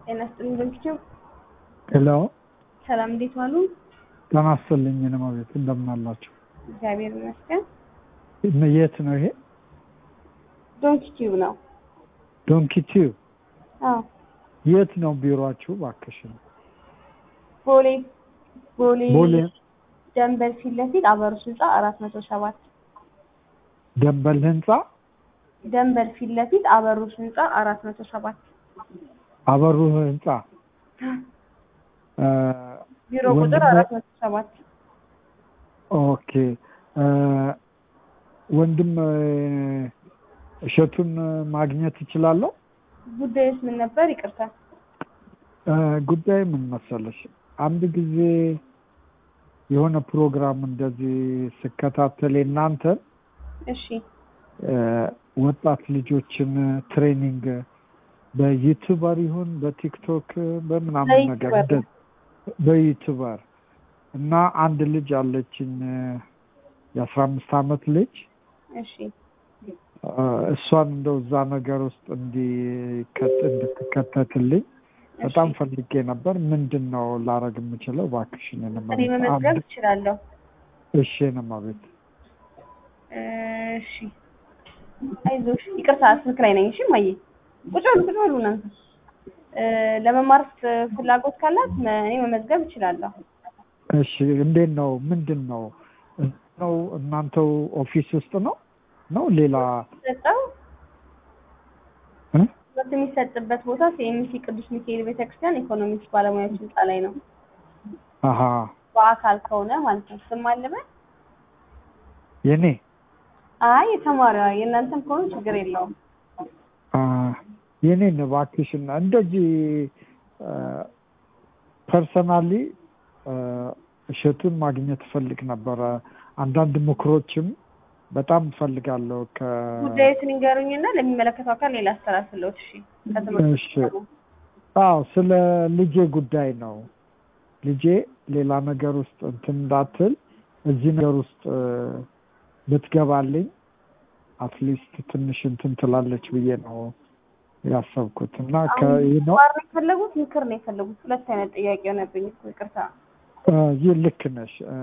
ጤና ይስጥልኝ በምስኪው ሄሎ ሰላም፣ እንዴት ዋሉ? ጤና ይስጥልኝ ነው ቤት እንደምን አላችሁ? እግዚአብሔር ይመስገን። የት ነው ይሄ? ዶንኪ ቲዩብ ነው። ዶንኪ ቲዩብ አዎ፣ የት ነው ቢሮአችሁ? እባክሽን ቦሌ ቦሌ ቦሌ ደንበል ፊት ለፊት አበሩስ ህንፃ አራት መቶ ሰባት ደንበል ህንፃ ደንበል ፊት ለፊት አበሩስ ህንፃ አራት መቶ ሰባት አበሩ ህንፃ እ ቢሮ ቁጥር ወንድሜ- አራት መቶ ሰባት ኦኬ እ ወንድም እ እሸቱን ማግኘት እችላለሁ? ጉዳዩስ ምን ነበር? ይቅርታ። እ ጉዳይ ምን መሰለሽ፣ አንድ ጊዜ የሆነ ፕሮግራም እንደዚህ ስከታተል እናንተን እሺ እ ወጣት ልጆችን ትሬኒንግ በዩቱበር ይሁን በቲክቶክ በምናምን ነገር በዩቱበር ነው። እንደ- በዩቱበር እና አንድ ልጅ አለችኝ የአስራ አምስት አመት ልጅ እሺ እ እሷን እንደው እዛ ነገር ውስጥ እንዲከት እንድትከተትልኝ በጣም እሺ። ፈልጌ ነበር። ምንድን ነው ላረግ የምችለው? እባክሽን እኔ መመዝገብ እችላለሁ። እሺ ነማ ቤት እሺ አይዞሽ፣ ይቅርታ ስልክ ላይ ነኝ። እሺ ማየ ቁጭ በሉ ቁጭ በሉ እናንተ። እ ለመማር ፍ- ፍላጎት ካላት መ- እኔ መመዝገብ እችላለሁ። እሺ እንዴት ነው? ምንድን ነው ነው እናንተው ኦፊስ ውስጥ ነው ነው ሌላ ሰጠው እ? ትምህርት የሚሰጥበት ቦታ ሲኤምሲ ቅዱስ ሚካኤል ቤተክርስቲያን ኢኮኖሚክስ ባለሙያዎች ህንፃ ላይ ነው። አሀ በአካል ከሆነ ማለት ነው። ስም አለበት? የኔ አይ የተማሪዋ የእናንተም ከሆነ ችግር የለውም። አ፣ የኔን እባክሽን እንደዚህ ፐርሰናሊ እሸቱን ማግኘት እፈልግ ነበረ። አንዳንድ ምክሮችም በጣም እፈልጋለሁ ከ ጉዳዩትን ንገሩኝና ለሚመለከተው አካል ሌላ አስተላልፍልዎት። እሺ ከትምህርት እሺ። አዎ ስለ ልጄ ጉዳይ ነው። ልጄ ሌላ ነገር ውስጥ እንትን እንዳትል እዚህ ነገር ውስጥ እ፣ ብትገባልኝ አትሊስት ትንሽ እንትን ትላለች ብዬ ነው ያሰብኩት እና ከይህ ነው ማር ነው የፈለጉት ምክር ነው የፈለጉት? ሁለት አይነት ጥያቄ ሆነብኝ እኮ ይቅርታ። እ፣ ይህ ልክ ነሽ እ፣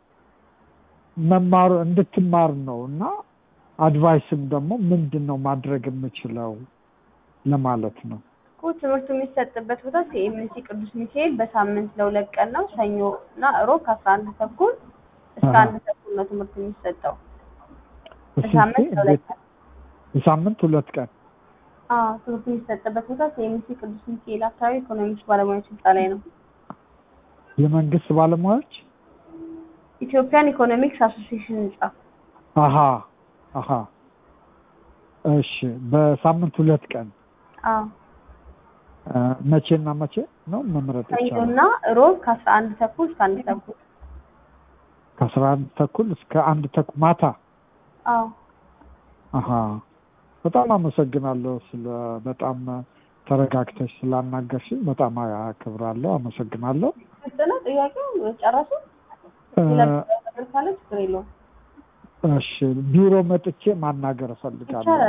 መማሩ እንድትማር ነው እና አድቫይስም ደግሞ ምንድን ነው ማድረግ የምችለው ለማለት ነው። እኮ ትምህርቱ የሚሰጥበት ቦታ ሲኤምሲ ቅዱስ ሚካኤል በሳምንት ለሁለት ቀን ነው። ሰኞ እና እሮብ ከአስራ አንድ ተኩል እስከ አሃ። አንድ ተኩል ነው ትምህርቱ የሚሰጠው በሳምንት ለሁለት ቀን። በሳምንት ሁለት ቀን አዎ ትምህርቱ የሚሰጥበት ቦታ ሲኤምሲ ቅዱስ ሚካኤል አካባቢ ኢኮኖሚክስ ባለሙያዎች ህንፃ ላይ ነው። የመንግስት ባለሙያዎች ኢትዮጵያን ኢኮኖሚክስ አሶሲዬሽን ህንፃ። አሀ አሀ እሺ በሳምንት ሁለት ቀን አዎ እ፣ መቼና መቼ ነው መምረጥ ይቻላል? ሰኞና እሮብ ከአስራ አንድ ተኩል እስከ አንድ ተኩል። ከአስራ አንድ ተኩል እስከ አንድ ተኩል ማታ። አዎ አሀ በጣም አመሰግናለሁ። ስለ በጣም ተረጋግተሽ ስላናገርሽኝ በጣም አከብራለሁ። አመሰግናለሁ። ግልጽ ነው ጥያቄው። ጨረሱ? እ፣ ሌላ ነገር ካለ ችግር የለውም። እሺ ቢሮ መጥቼ ማናገር እፈልጋለሁ። ይቻላል።